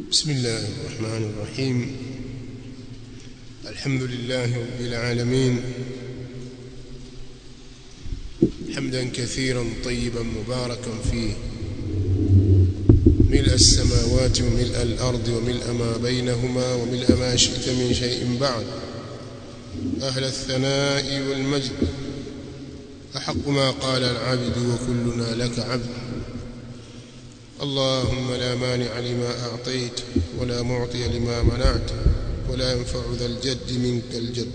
بسم الله الرحمن الرحيم الحمد لله رب العالمين حمدا كثيرا طيبا مباركا فيه ملء السماوات وملء الأرض وملء ما بينهما وملء ما شئت من شيء بعد أهل الثناء والمجد أحق ما قال العبد وكلنا لك عبد اللهم لا مانع لما أعطيت ولا معطي لما منعت ولا ينفع ذا الجد منك الجد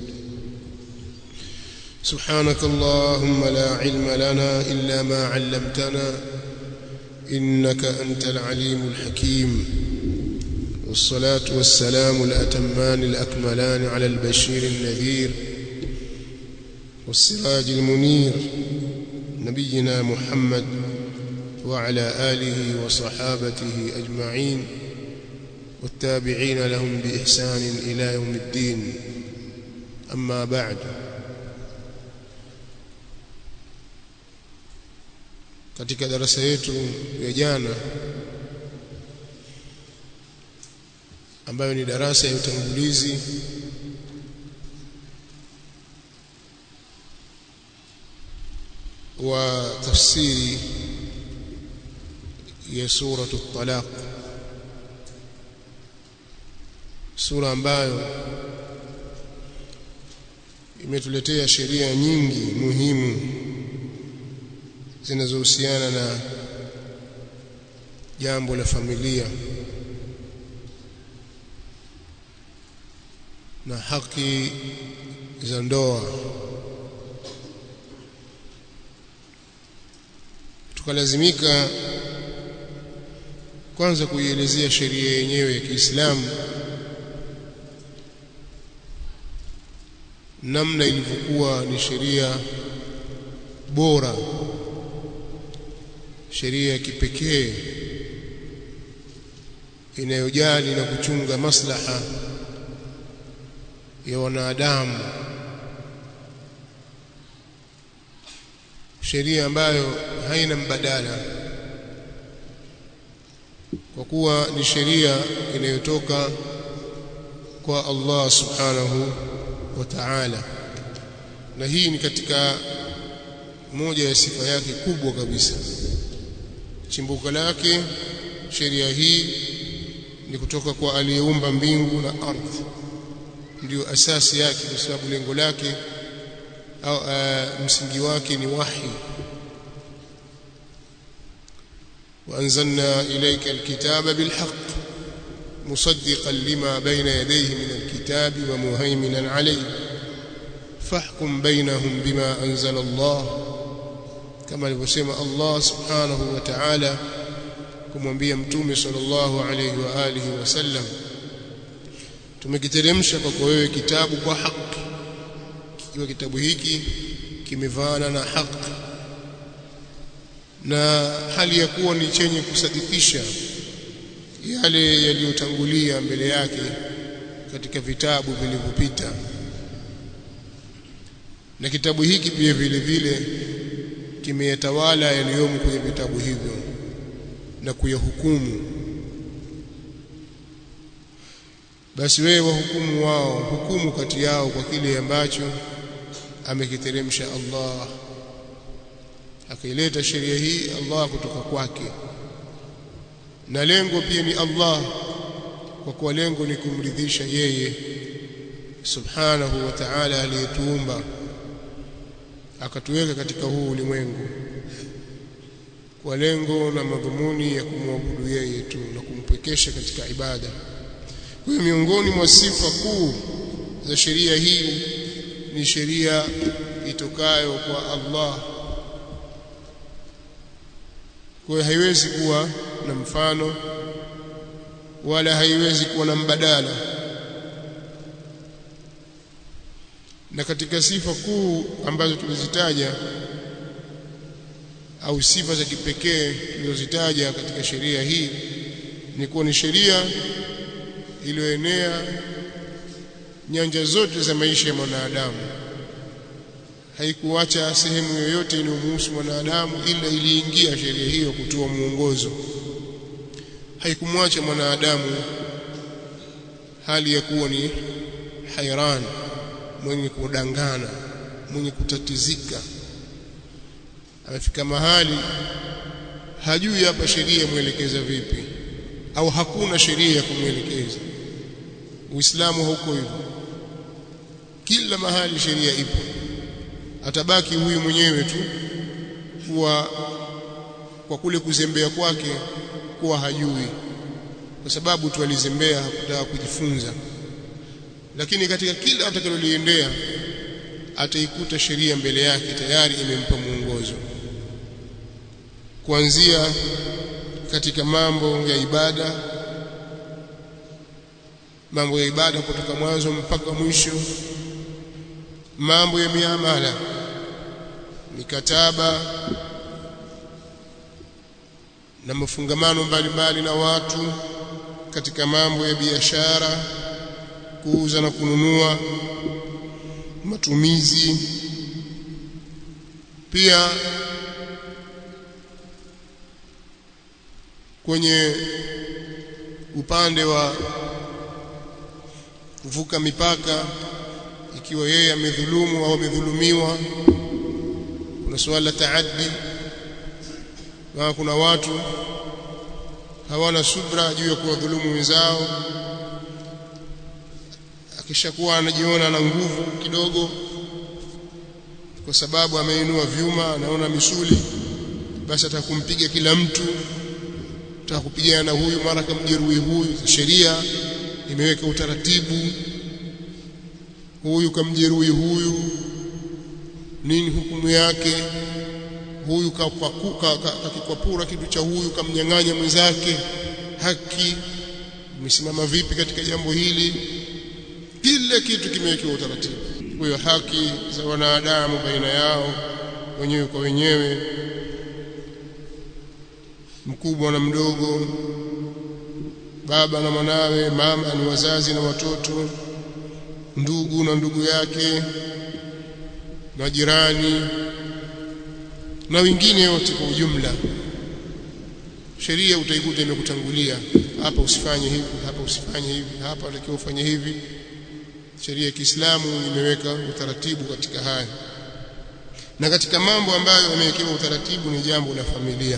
سبحانك اللهم لا علم لنا إلا ما علمتنا إنك أنت العليم الحكيم والصلاة والسلام الأتمان الأكملان على البشير النذير والسراج المنير نبينا محمد وعلى آله وصحابته أجمعين والتابعين لهم بإحسان إلى يوم الدين أما بعد katika darasa yetu ya jana ambayo ni darasa ya utangulizi wa tafsiri ya suratu talaq sura ambayo imetuletea sheria nyingi muhimu zinazohusiana na jambo la familia na haki za ndoa tukalazimika kwanza kuielezea sheria yenyewe ya Kiislamu namna ilivyokuwa ni sheria bora sheria ya kipekee inayojali na kuchunga maslaha ya wanadamu sheria ambayo haina mbadala kwa kuwa ni sheria inayotoka kwa Allah subhanahu wa ta'ala na hii ni katika moja ya sifa yake kubwa kabisa chimbuko lake sheria hii ni kutoka kwa aliyeumba mbingu na ardhi ndiyo asasi yake kwa sababu lengo lake au uh, msingi wake ni wahi وأنزلنا إليك الكتاب بالحق مصدقا لما بين يديه من الكتاب ومهيمنا عليه فاحكم بينهم بما أنزل الله كما alivyosema Allah subhanahu wa ta'ala kumwambia mtume sallallahu alayhi wa alihi wasallam tumekiteremsha kwako wewe kitabu kwa haki kikiwa kitabu hiki kimevaana na haki na hali ya kuwa ni chenye kusadikisha yale yaliyotangulia mbele yake katika vitabu vilivyopita na kitabu hiki pia vile vile kimeyatawala yaliyomo kwenye vitabu hivyo na kuyahukumu basi wewe wahukumu wao hukumu kati yao kwa kile ambacho amekiteremsha Allah akaileta sheria hii Allah kutoka kwake na lengo pia ni Allah kwa kuwa lengo ni kumridhisha yeye subhanahu wa ta'ala aliyetuumba akatuweka katika huu ulimwengu kwa lengo na madhumuni ya kumwabudu yeye tu na kumpwekesha katika ibada kwa hiyo miongoni mwa sifa kuu za sheria hii ni sheria itokayo kwa Allah kwa hiyo haiwezi kuwa na mfano wala haiwezi kuwa na mbadala na katika sifa kuu ambazo tulizitaja au sifa za kipekee tulizozitaja katika sheria hii ni kuwa ni sheria iliyoenea nyanja zote za maisha ya mwanadamu haikuacha sehemu yoyote inayomhusu mwanadamu ila iliingia sheria hiyo kutoa mwongozo haikumwacha mwanadamu hali ya kuwa ni hairan mwenye kudangana mwenye kutatizika amefika mahali hajui hapa sheria mwelekeza vipi au hakuna sheria ya kumwelekeza Uislamu hauko hivyo kila mahali sheria ipo atabaki huyu mwenyewe tu kuwa kwa kule kuzembea kwake kuwa hajui kwa sababu tu alizembea hakutaka kujifunza lakini katika kila atakaloliendea ataikuta sheria mbele yake tayari imempa mwongozo kuanzia katika mambo ya ibada mambo ya ibada kutoka mwanzo mpaka mwisho mambo ya miamala mikataba na mafungamano mbalimbali na watu katika mambo ya biashara kuuza na kununua matumizi pia kwenye upande wa kuvuka mipaka ikiwa yeye amedhulumu au amedhulumiwa kuna suala la taaddi na kuna watu hawana subra juu ya kuwadhulumu wenzao akishakuwa anajiona na nguvu kidogo kwa sababu ameinua vyuma anaona misuli basi atakumpiga kila mtu atakupigana na huyu mara kamjeruhi huyu sheria imeweka utaratibu huyu kamjeruhi huyu nini hukumu yake huyu kakikwapura kitu cha huyu kamnyang'anya mwenzake haki imesimama vipi katika jambo hili kila kitu kimewekewa utaratibu kwa hiyo haki za wanadamu baina yao wenyewe kwa wenyewe mkubwa na mdogo baba na mwanawe mama ni wazazi na watoto ndugu na ndugu yake majirani na wengine wote kwa ujumla sheria utaikuta imekutangulia hapa usifanye hivi hapa usifanye hivi hapa unatakiwa ufanye hivi sheria ya Kiislamu imeweka utaratibu katika haya na katika mambo ambayo yamewekewa utaratibu ni jambo la familia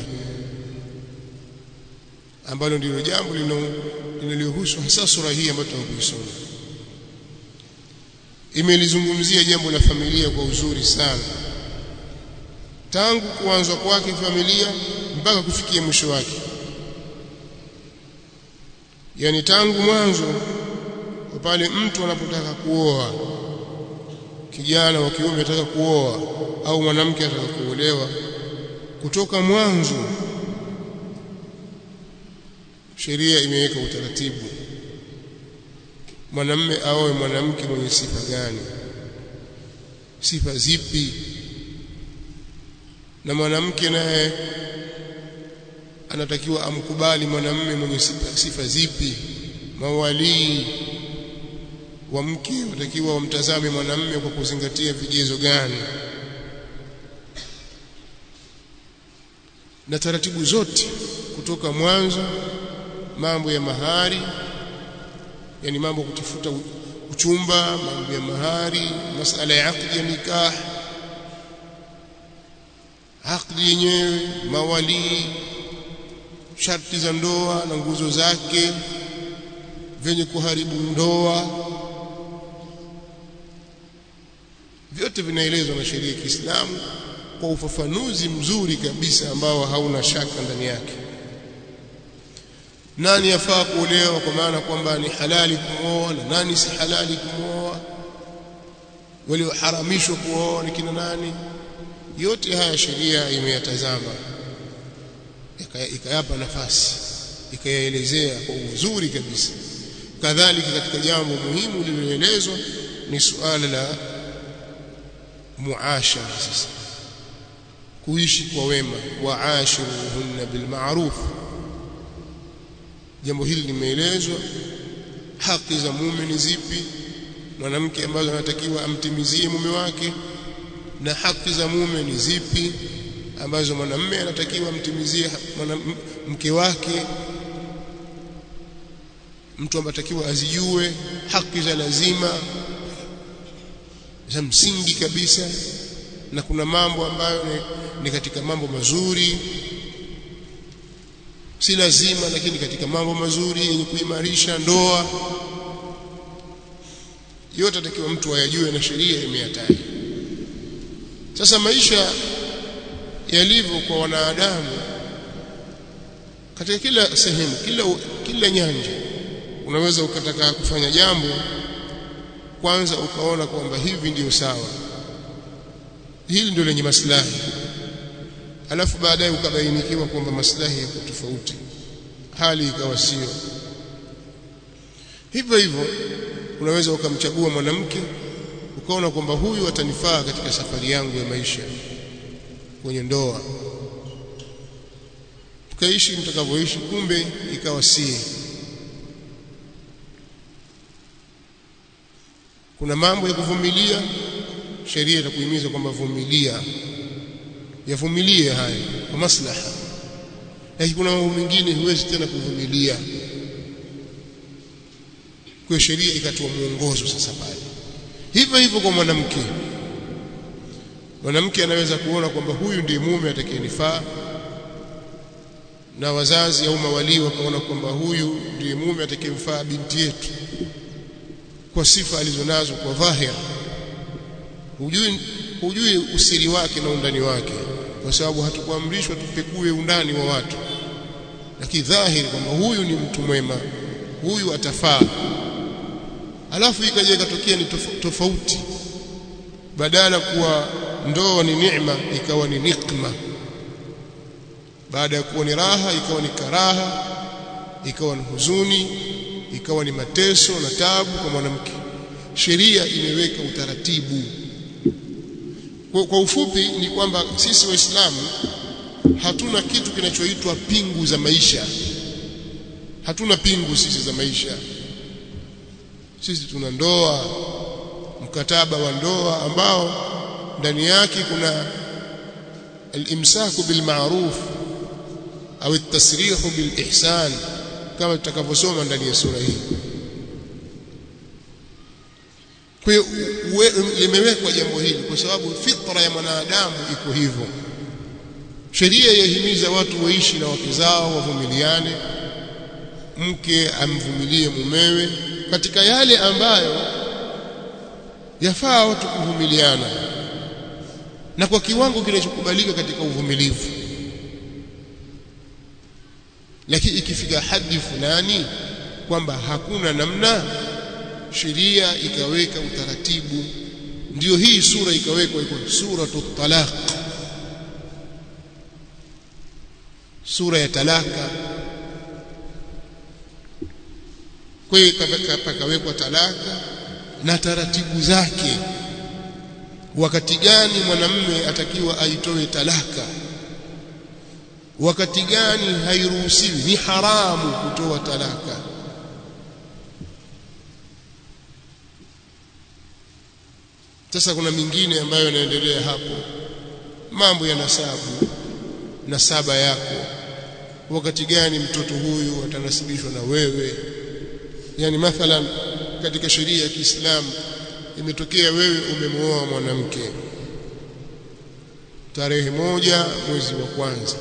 ambalo ndilo jambo linalohusu hasa sura hii ambayo tunakuisoma imelizungumzia jambo la familia kwa uzuri sana tangu kuanzwa kwake familia mpaka kufikia mwisho wake yani tangu mwanzo pale mtu anapotaka kuoa kijana wa kiume anataka kuoa au mwanamke anataka kuolewa kutoka mwanzo sheria imeweka utaratibu mwanamme aoe mwanamke mwenye sifa gani sifa zipi na mwanamke naye anatakiwa amkubali mwanamme mwenye sifa, sifa zipi mawalii wa mke watakiwa wamtazame mwanamme kwa kuzingatia vigezo gani na taratibu zote kutoka mwanzo mambo ya mahari yani mambo kutafuta uchumba mambo ya mahari masala ya akdi ya nikah akdi yenyewe mawali sharti za ndoa na nguzo zake vyenye kuharibu ndoa vyote vinaelezwa na sheria ya Kiislamu kwa ufafanuzi mzuri kabisa ambao hauna shaka ndani yake nani yafaa kuolewa kwa maana kwamba ni halali kumwoa na nani si halali kumwoa walioharamishwa kuoa ni kina nani yote haya sheria imeyatazama ikayapa nafasi ikayaelezea kwa uzuri kabisa kadhalika katika jambo muhimu lililoelezwa ni suala la muashara sasa kuishi kwa wema waashiruhunna bilma'ruf jambo hili limeelezwa haki za mume ni zipi mwanamke ambazo anatakiwa amtimizie mume wake na haki za mume ni zipi ambazo mwanamume anatakiwa amtimizie mke wake mtu ambatakiwa azijue haki za lazima za msingi kabisa na kuna mambo ambayo ni, ni katika mambo mazuri si lazima lakini katika mambo mazuri yenye kuimarisha ndoa yote atakiwa mtu ayajue na sheria imeyataja sasa maisha yalivyo kwa wanadamu katika kila sehemu kila kila nyanja unaweza ukataka kufanya jambo kwanza ukaona kwamba hivi ndiyo sawa hili ndio lenye maslahi alafu baadaye ukabainikiwa kwamba maslahi yako tofauti hali ikawa sio hivyo hivyo unaweza ukamchagua mwanamke ukaona kwamba huyu atanifaa katika safari yangu ya maisha kwenye ndoa tukaishi mtakavyoishi kumbe ikawa si kuna mambo ya kuvumilia sheria itakuhimiza kwamba vumilia yavumilie haya kwa maslaha lakini kuna mambo mengine huwezi tena kuvumilia kwa sheria ikatoa mwongozo sasa pale hivyo hivyo kwa mwanamke mwanamke anaweza kuona kwamba huyu ndiye mume atakayenifaa na wazazi au mawalii wakaona kwamba huyu ndiye mume atakayemfaa binti yetu kwa sifa alizonazo kwa dhahir hujui hujui usiri wake na undani wake kwa sababu hatukuamrishwa tupekue undani wa watu lakini dhahiri kwamba huyu ni mtu mwema huyu atafaa alafu ikaja ikatokea ni tofauti badala kuwa ndoa ni neema ikawa ni nikma baada ya kuwa ni raha ikawa ni karaha ikawa ni huzuni ikawa ni mateso na tabu kwa mwanamke sheria imeweka utaratibu kwa, kwa ufupi ni kwamba sisi waislamu hatuna kitu kinachoitwa pingu za maisha hatuna pingu sisi za maisha sisi tuna ndoa mkataba wa ndoa ambao ndani yake kuna al-imsaku bil ma'ruf au at-tasrihu bil ihsan kama tutakavyosoma ndani ya sura hii kwa hiyo limewekwa jambo hili kwa sababu fitra ya mwanadamu iko hivyo sheria yahimiza watu waishi na wake zao wavumiliane mke amvumilie mumewe katika yale ambayo yafaa watu kuvumiliana na kwa kiwango kinachokubalika katika uvumilivu lakini ikifika hadi fulani kwamba hakuna namna sheria ikaweka utaratibu ndiyo hii sura ikawekwa iko suratu talaq sura ya talaka kwa hiyo pakawekwa talaka na taratibu zake wakati gani mwanamume atakiwa aitoe talaka wakati gani hairuhusiwi ni haramu kutoa talaka sasa kuna mingine ambayo yanaendelea hapo mambo ya nasabu nasaba yako wakati gani mtoto huyu atanasibishwa na wewe yani mathalan katika sheria ya Kiislamu imetokea wewe umemwoa mwanamke tarehe moja mwezi wa kwanza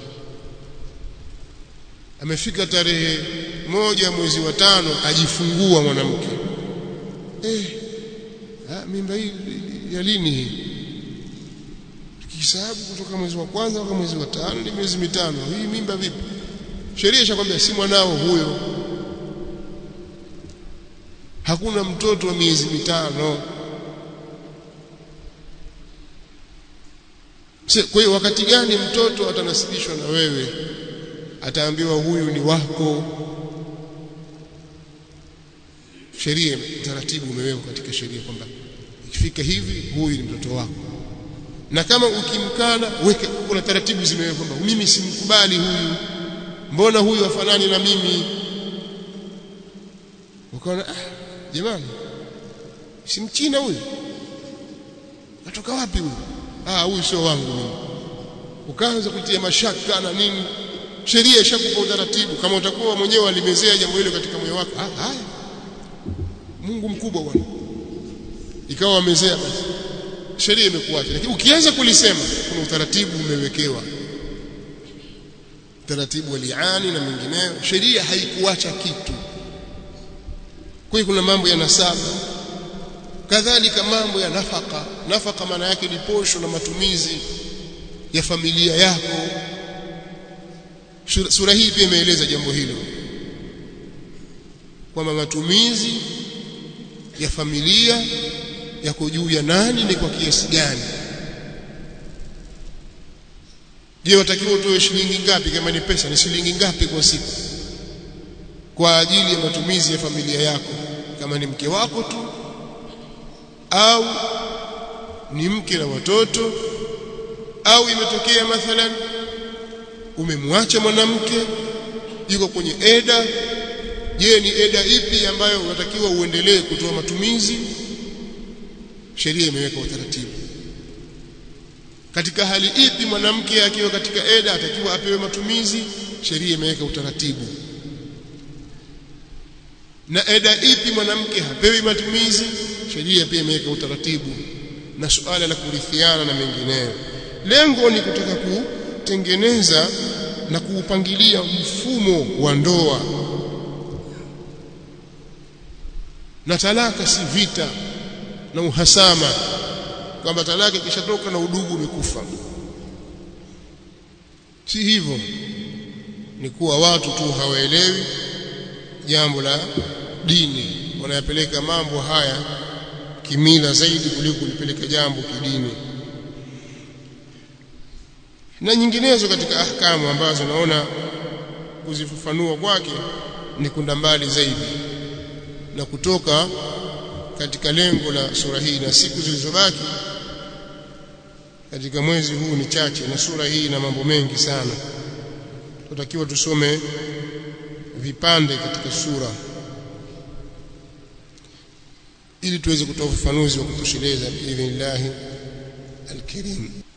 amefika tarehe moja mwezi wa tano ajifungua mwanamke eh ha, mimba hii ya lini hii tukihesabu kutoka mwezi wa kwanza mpaka mwezi wa tano ni miezi mitano hii mimba vipi sheria ishakwambia si mwanao huyo hakuna mtoto wa miezi mitano kwa hiyo wakati gani mtoto atanasibishwa na wewe ataambiwa huyu ni wako sheria taratibu umewekwa katika sheria kwamba ikifika hivi huyu ni mtoto wako na kama ukimkana weke kuna taratibu zimewekwa kwamba mimi simkubali huyu mbona huyu afanani na mimi ukaona ah jamani si mchina huyu natoka wapi huyu ah huyu sio wangu mimi ukaanza kutia mashaka na nini sheria ishakupa utaratibu kama utakuwa mwenyewe walimezea jambo hilo katika moyo wako ah haya Mungu mkubwa bwana ikawa wamezea basi sheria imekuacha lakini ukianza kulisema kuna utaratibu umewekewa utaratibu wa liani na mengineyo sheria haikuacha kitu kwa hiyo kuna mambo ya nasaba kadhalika mambo ya nafaka nafaka maana yake ni posho na matumizi ya familia yako sura hii pia imeeleza jambo hilo kwamba matumizi ya familia yako juu ya nani ni kwa kiasi gani je watakiwa utoe shilingi ngapi kama ni pesa ni shilingi ngapi kwa siku kwa ajili ya matumizi ya familia yako kama ni mke wako tu au ni mke na watoto au imetokea mathalan umemwacha mwanamke yuko kwenye eda je ni eda ipi ambayo unatakiwa uendelee kutoa matumizi sheria imeweka utaratibu katika hali ipi mwanamke akiwa katika eda atakiwa apewe matumizi sheria imeweka utaratibu na eda ipi mwanamke hapewi matumizi sheria pia imeweka utaratibu na suala la kurithiana na mengineyo lengo ni kutaka kutengeneza na kuupangilia mfumo wa ndoa na talaka si vita na uhasama kwamba talaka ikishatoka na udugu umekufa si hivyo ni kuwa watu tu hawaelewi jambo la dini wanayapeleka mambo haya kimila zaidi kuliko kulipeleka jambo kidini na nyinginezo katika ahkamu ambazo naona kuzifafanua kwake ni kunda mbali zaidi na kutoka katika lengo la sura hii na siku zilizobaki katika mwezi huu ni chache na sura hii ina mambo mengi sana tutakiwa tusome vipande katika sura ili tuweze kutoa ufafanuzi wa kutosheleza biidhnillah alkarim